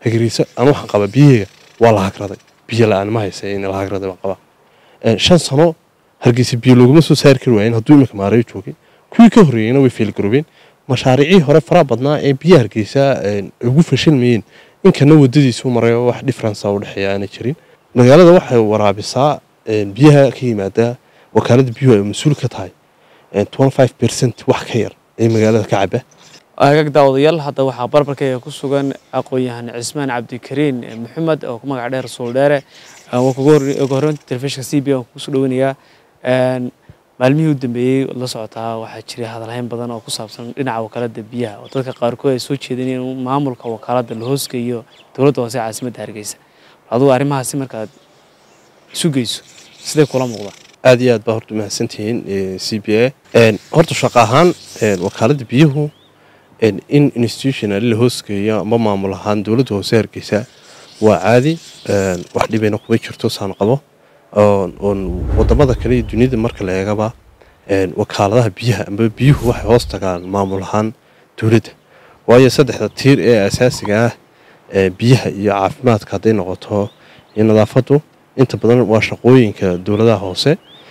hargeysa anu waxaan qabaa biyaheyga waa la hagraday biyo la-aan ma haysa in la hagraday baan qabaa shan sano hargeysa biyo looguma soo saari kari waayen hadduu iminka maareeyo joogay kuwii ka horreeyeyna way feelgaroobeen mashaariicii hore faraha badnaa ee biyaha hargeysa ugu fashilmayeen inkana wadadiisu marayo wax differenca u dhexeeya aanay jirin magaalada waxay waraabisaa biyaha ka yimaada wakaalada biyuhu ay mas-uul ka tahay percent wax ka yar ee magaalada ka caba agaag daawadayaal hadda waxaa barbarkayga ku sugan aqoon-yahan cismaan cabdikariin maxamed oo ku magac dheer suuldheere waa kuga horreynta telefishinka c b aan kusoo dhaweynayaa maalmihii u dambeeyey la socotaa waxaa jiray hadalhayn badan oo ku saabsan dhinaca wakaalada biyaha oo dadka qaarkood ay soo jeedeen in maamulka wakaalada la hoosgeeyo dowladda hoose caasimadda hargeysa adugu arrimahaasi markaad isu geyso siday kula muuqdaa aad iyo aad baa horta mahadsantihiin c b a horta shaqo ahaan wakaalada biyuhu in institutional la hoosgeeyo ama maamul ahaan dowladda hoose hargeysa waa caadi wax dhibayna kuma jirto saan qabo oon wadamada kale iyo duniyada marka la eegaba wakaaladaha biyaha amba biyuhu waxay hoos tagaan maamul ahaan dowladda waayo saddexda tiir ee asaasiga ah biyaha iyo caafimaadka hadday noqoto iyo nadaafadu inta badan waa shaqooyinka dowladaha hoose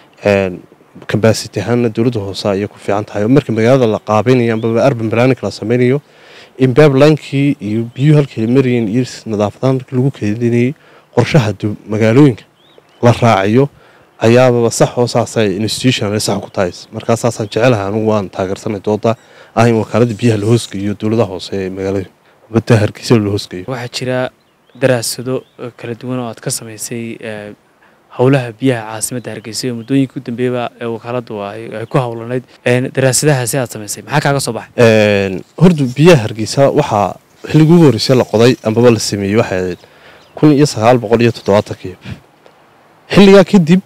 kabasiti ahaanna dowladda hoose ayay ku fiican tahay oo marka magaalada la qaabaynayo ambaba arban planning la sameynayo in bablankii iyo biyuhu halkay marayeen iyo nadaafadahaan markii lagu keedinayay qorshaha magaalooyinka la raaciyo ayaababa sax oo saasay institutional sax ku tahay markaa saasaan jecelahay anigu waan taageersanay dooda ah in wakaalada biyaha la hoosgeeyo dowladaha hoose ee magaalada badda hargeysa la hoosgeeyo waxaa jira daraasado kala duwan oo aad ka samaysay howlaha biyaha caasimadda hargeysa oo muddooyinka u dambeeyaba ee wakaaladu ay ku howlanayd daraasadahaasi aad samaysay maxaa kaaga soo baxay horta biyaha hargeysa waxaa xilligii ugu horreysay la qoday ambaba la sameeyey waxay ahayd kun iyo sagaal boqol iyo toddobaatankii xilligaa kadib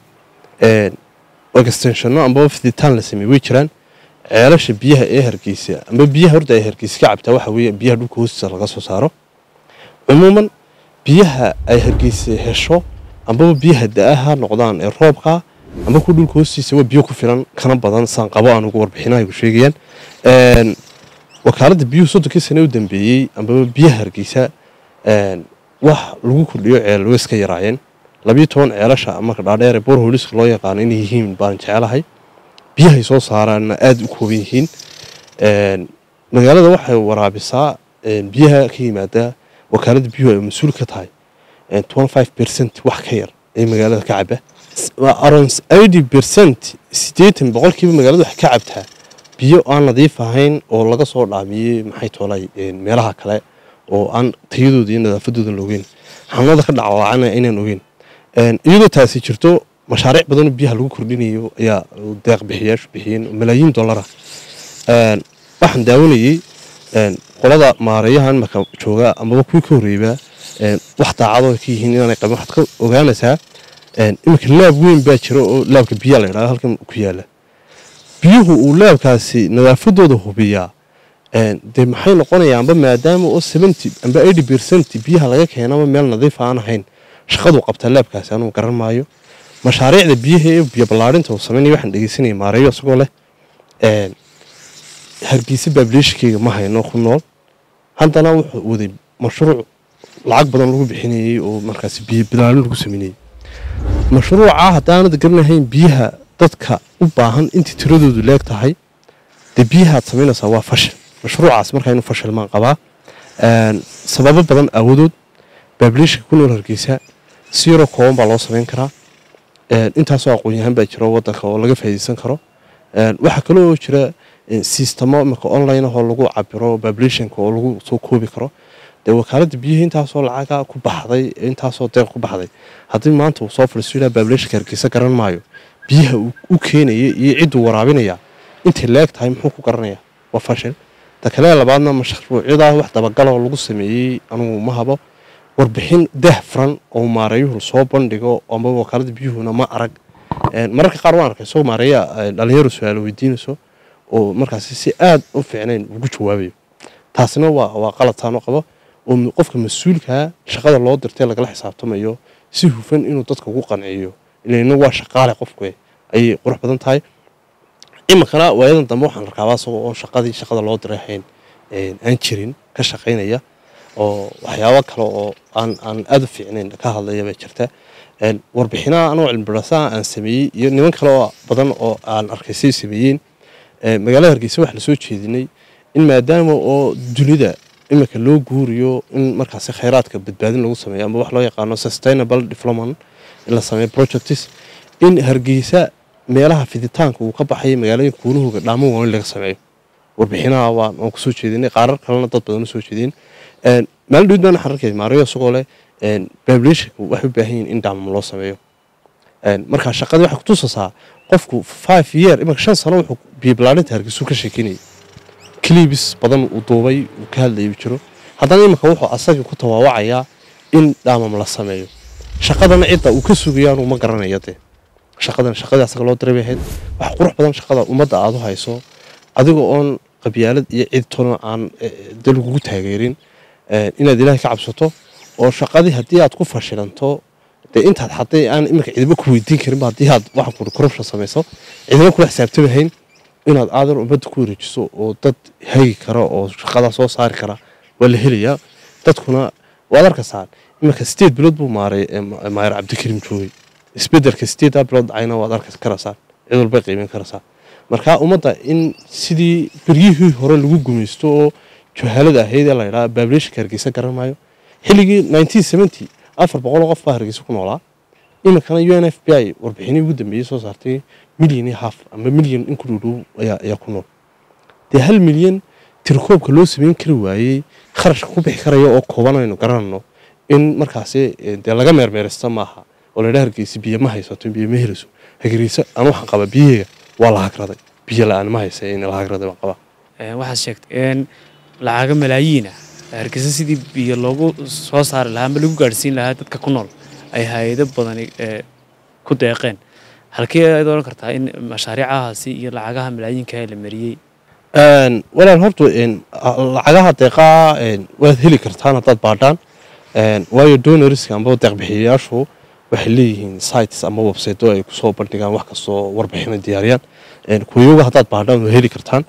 extenshano ambaba fiditaan la sameeyey way jiraan ceelasha biyaha ee hargeysa amba biyaha horta ay hargeysa ka cabtaa waxa weeye biyaha dhulka hoostiisa laga soo saaro cumuuman biyaha ay hargeysa hesho ambaba biyaha da-aha noqdaan ee roobka amba ku dhulka hoostiisa waa biyo ku filan kana badan saan qabo aan ugu warbixinaha ku sheegayaan wakaalada biyuhu soddonkii sane u dambeeyey ambaba biyaha hargeysa wax lagu kordhiyo ceel way iska yaraayeen labiyo toban ceelasha marka dhaadheer ee borholiska loo yaqaano inay yihiin baan jecelahay biyahay soo saaraanna aada u kooban yihiin magaalada waxay waraabisaa biyaha ka yimaada wakaalada biyuhu ay mas-uul ka tahay percent wax ka yar ee magaalada ka caba around eighty percent siddeetan boqolkiiba magaalada waxay ka cabtaa biyo aan nadiif ahayn oo laga soo dhaamiyey maxay toolay meelaha kale oo aan tayadooda iyo nadaafadooda la ogeyn xanuunada ka dhacwaacana inaan ogeyn iyadoo taasi jirto mashaariic badanoo biyaha lagu kordhinayo ayaa deeq bixiyaashu bixiyeen malaayiin dollara waxaan daawanayey qolada maareeyahan marka jooga amaba kuwii ka horreeyba wax daacadoo ka yihiin inaanay qabin waxaad ka ogaanaysaa iminka laab weyn baa jira oo laabka biyaa la yidhahdo halkan ku yaala biyuhu uu laabkaasi nadaafadooda hubiyaa dee maxay noqonayaa amba maadaama oo seventy amba eighty percent biyaha laga keenaba meel nadiif aan ahayn shaqaduu qabtaa laabkaasi anugu garan maayo mashaariicda biyaha ee biyo ballaarinta uu sameynaya waxaan dhegeysanaya maareeyo isagoo leh hargeysa baabileeshikeyga ma hayno ku nool haddana wuxuu waday mashruuc lacag badan lagu bixinayey oo markaasi biyo bilaalin lagu sameynayey mashruuca haddaanad garanahayn biyaha dadka u baahan intii tiradoodu leeg tahay dee biyahaad samaynaysaa waa fashil mashruucaas markaa inuu fashilmaan qabaa sababo badan aawadood baabileeshika ku nool hargeysa si yaroo kooban baa loo samayn karaa intaasoo aqoon-yahaan baa jiro wadanka oo laga faa'iideysan karo waxaa kale oo jira sistamo imika online ahoo lagu cabiro bablationka oo lagu soo koobi karo dee wakaalada biyihii intaasoo lacaga ku baxday intaasoo deeq ku baxday haddii maanta uu soo fadhiisto bablationka hargeysa garan maayo biyaha u keenaya iyo cidduu waraabinaya intay leeg tahay muxuu ku garanaya waa fashil ta kale labaadna mashruucyadaa wax dabagaloo lagu sameeyey anugu ma habo warbixin dah furan oo maareeyuhu soo bandhigo ama wakaalada biyuhuna ma arag mararka qaar waan arkay isagoo maareeya dhalinyaro su-aalo weydiinayso oo markaasi si aada u fiicnayn ugu jawaabayo taasina waa waa qaladtaano qabo oo qofka mas-uulkaa shaqada loo dirtay lagala xisaabtamayo si hufan inuu dadka ugu qanciyo ilana waa shaqaale qofku ayay qurux badan tahay iminkana waayadan dambe waxaan arkaaba isagoo oo shaqadii shaqada loo diray ahayn aan jirin ka shaqaynaya oo waxyaabo kale oo aan aan aada u fiicnayn ka hadlaya baa jirta warbixinaha anoo cilmibarasaha aan sameeyey iyo niman kale oo badan oo aan arkaysay sameeyeen magaalada hargeysa waxaa lasoo jeedinay in maadaama oo dunida iminka loo guuriyo in markaasi khayraadka badbaadin lagu sameeyo ama wax loo yaqaano sustainable development in la sameeyo projects in hargeysa meelaha fiditaanka uu ka baxaya magaalooyinka kuunahooga dhaamo waaweyn laga sameeyo warbixinaha waan waan kusoo jeedinay qaarar kalena dad badan usoo jeedeen maalin dhawid baan waxaan arkay maariyo isagoo leh bablationka waxay u baahan yihin in dhaamam loo sameeyo marka shaqadii waxay kutusasaa qofku five year imanka shan sano wuxuu biyobalaarinta hargeysuu ka sheekinayay clibis badan uu duubay uu ka hadlayay jiro haddana imanka wuxuu asagii ku tawaawacayaa in dhaamam la sameeyo shaqadana cidda uu ka sugayaanu ma garanaya dee shaqadan shaqadii asaga loo diray bay ahayd wax qurux badan shaqada ummadda aada u hayso adiga oon qabyaalad iyo cid tona aan de lagugu taageerin inaad ilaahay ka cabsato oo shaqadii haddii aad ku fashilanto dee intaad xaday aan iminka ciidamo ku weydiin karinba haddii aad waxaan kuri corruption samayso ciidamo kula xisaabtamahayn inaad aadan ummadda ku wareejiso oo dad hagi kara oo shaqadaa soo saari kara waa la helayaa dadkuna waad arkaysaa iminka sideed bilood buu maaray maayer cabdikariim joogay isbedelka sideedaa bilood dhacayna waad arki karaysaa cid walbay qiimeyn karaysaa marka ummadda in sidii beryihii hore lagu gumaysto oo juhaalada ahayd ee la yidhaha bablationka hargeysa garan maayo xilligii nineteen seventy afar boqol oo qof baa hargeysa ku noolaa iminkana u n f b i warbixinii ugu dambeeyey soo saartay milyan iyo half ama milyan in ku dhowdhow ayaa ku nool dee hal milyan tirkoobka loo sameyn kari waayey kharashka ku bixi karaya oo kooban aynu garanayno in markaasi dee laga meermeerista maaha oo laydha hargeysa biyo ma haysato biyo ma helayso hargeysa aan waxaan qabaa biyaheega waa la hagraday biyo la-aan ma haysa in la hagraday baan qabaa waxaad sheegtay in lacaga malaayiina hargeysa sidii biyo loogu soo saari lahaa ama lagu gaadhsiin lahaa dadka ku nool ay hay-ado badani ku deeqeen halkee ayaad odhan kartaa in mashaariicahaasi iyo lacagaha malaayiinka la mariyey walaal horta lacagaha deeqaa waad heli kartaan haddaad baadhaan waayo donorska amba deeqbixiyayaashu waxay leeyihiin sites ama websiteoo ay kusoo bandhigaan wax kastoo warbixina diyaariyaan kuwayoga haddaad baadhaan waa heli kartaan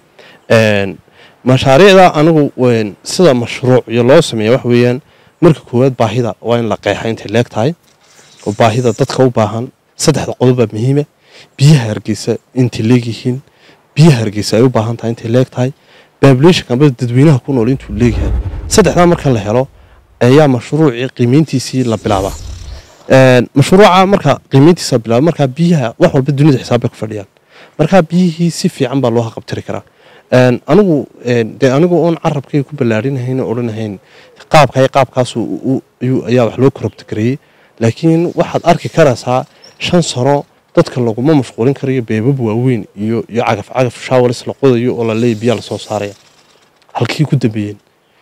mashaariicda anigu sida mashruuc iyo loo sameeya wax weeyaan marka koowaad baahida waa in la qeexa intay leeg tahay oo baahida dadka u baahan saddexda qodobbaa muhiima biyaha hargeysa intay leegyihiin biyaha hargeysa ay u baahan tahay intay leeg tahay bablationka amba dadweynaha ku nool intuu leegyahay saddexdaa marka la helo ayaa mashruucii qiimeyntiisii la bilaabaa mashruuca marka qiimeyntiisa bilaaba markaa biyaha wax walba dunida xisaab bay ku fadhiyaan markaa biyihii si fiican baa loo haqabtiri karaa anigu dee anigu oon carabkay ku ballaarinahayn oo odhanahayn qaabka qaabkaas ayaa wax loo korobtagareeyey laakiin waxaad arki karaysaa shan sano dadka laguma mashquulin karayo beebab waaweyn iyo iyo cagaf cagaf shaawalis la qodayo oo la leeya biyaa lasoo saaraya halkii ku dambeeyeen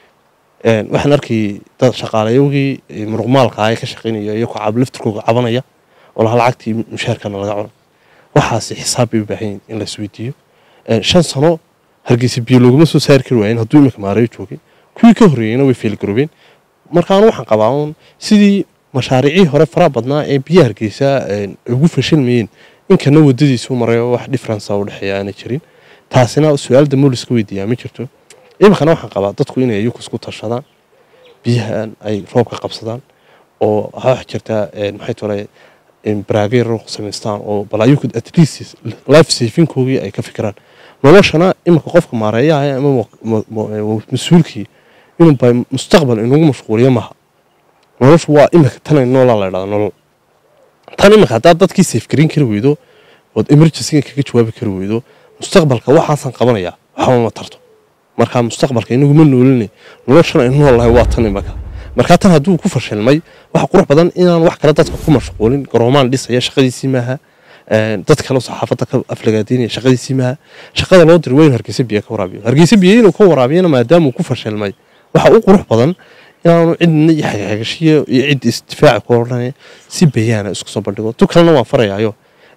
waxaan arkayay dad shaqaalayogii muruqmaalka ee ka shaqaynaya iyo kucaab laftirkooga cabanaya oo laha lacagtii mushaarkana laga cuno waxaasi xisaab bay u baahan yihin in la isweydiiyo shan sano hargeysa biyo looguma soo saari kari waayeen hadduu iminka maareyo joogay kuwii ka horreeyeyna way feelgaroobeen markaanu waxaan qabaa uun sidii mashaariicii hore faraha badnaa ee biyaha hargeysa ugu fashilmayeen inkana wadadiisu marayo wax differenca u dhexeeya aana jirin taasina su-aal dambo liska weydiiyaa ma jirto iminkana waxaan qabaa dadku inay iyuku isku tashadaan biyahan ay roobka qabsadaan oo wax jirtaa maxay tole baraageer samaystaan oo bal ayuku at least life savingkoogii ay ka fikiraan noloshana iminka qofka maareeyaha ama mas-uulkii inuu ba mustaqbal inugu mashquuliyo maha noloshu waa iminka tan noolaa la dhahda nolol tan iminka haddaad dadkii safgarin kari weydo ood emergencyga kaga jawaabi kari weydo mustaqbalka waxaasaan qabanayaa waxba ma tarto markaa mustaqbalka inaguma noolinay noloshan aynu noolahay waa tan iminka markaa tan hadduu ku fashilmay waxa qurux badan inaan wax kale dadka ku mashquulin garoomaan dhisaya shaqadiisii maaha dad kale saxaafadda ka aflagaadaynaya shaqadiisii maaha shaqada loo diray waa inu hargeysa biyo ka waraabiyo hargeysa biyo inuu ka waraabiyana maadaama uu ku fashilmay waxa u qurux badan inaanu cidna iyo xagaxagashiyo iyo cid isdifaaci ku odhanaya si bayaana isku soo bandhigo tu kalena waan farayaayo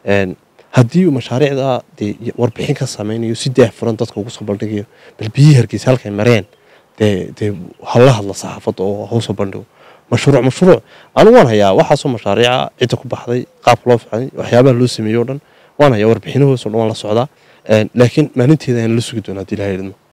haddii uu mashaariicda dee warbixin ka samaynayo si daahfuran dadka ugu soo bandhigayo bal biyihii hargeysa halkay mareen dee dee hala hadla saxaafadda oo hausoo bandhigo mashruuc mashruuc anigu waan hayaa waxaasoo mashaariica cidda ku baxday qaabka loo ficay waxyaabaha loo sameeyey o dhan waan hayaa warbixinahoos o dhan waan la socdaa laakiin maalinteeda ayaan la sugi doonaa haddii ilaha idmo